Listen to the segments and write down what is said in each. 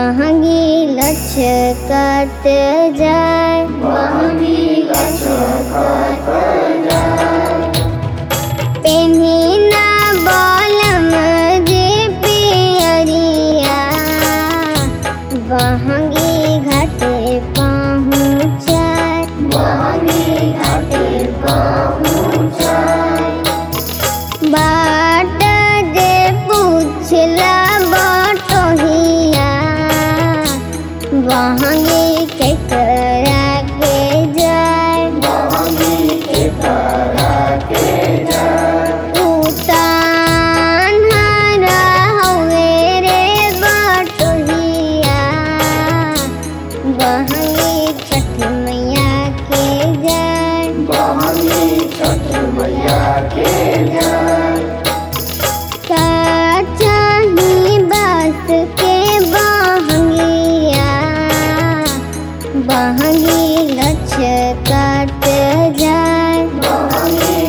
बहंगी लचकत जाय पेन्ही ना बलम जे पियरिया बहंगी घाटे पहुँचाय बाट जे पूछला बटोहिया बहंगी केकरा के जाय उतान हरा हवे रे बटोहिया बहंगी छठ मैया के जाय का चाही बास के बहंगिया बहंगी लचकत जाय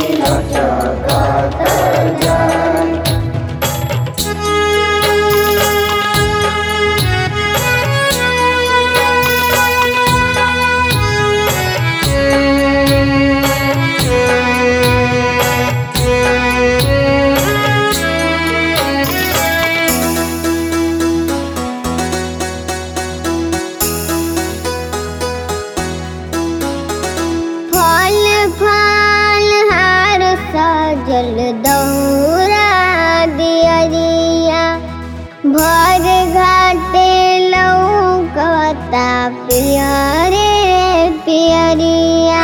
फल फल हार सजल दौरा दियरिया भर घाटे लौकता पियरे पियरिया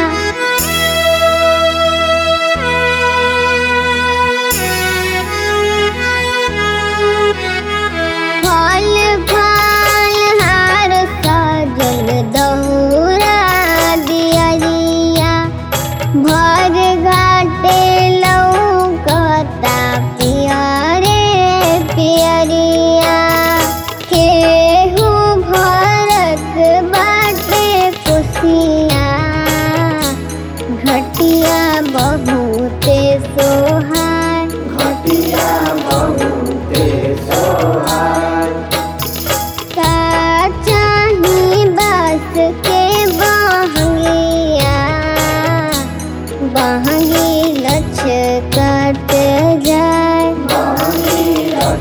फल फल हार सजल दौरा दियरिया भर घाटे लौकता पियरे पियरिया केहू भरत बाटे कुसिया घटिया बहुते सोहाय का चाही बास के बहंगिया बहंगी लचकत जाय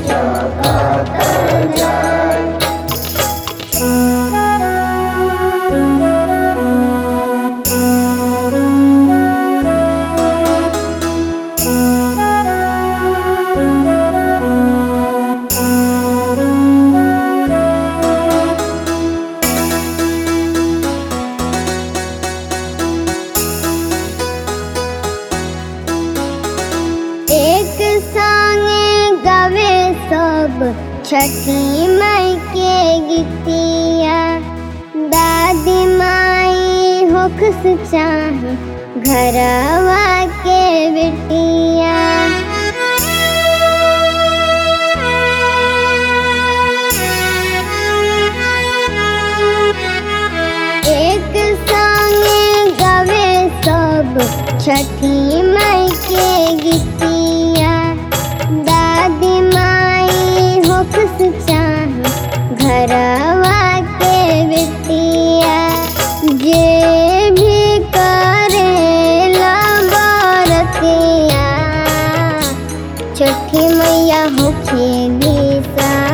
एक संगे गवे सब छठी माई के गीतिया दादी माई होखस चाहे घरवा के बेटिया एक संगे गवे सब छठी माई के गीतिया दादी माई होखस चाहे घरवा के बेटिया जे भी करेला बरतिया छठी मैया होखेली सा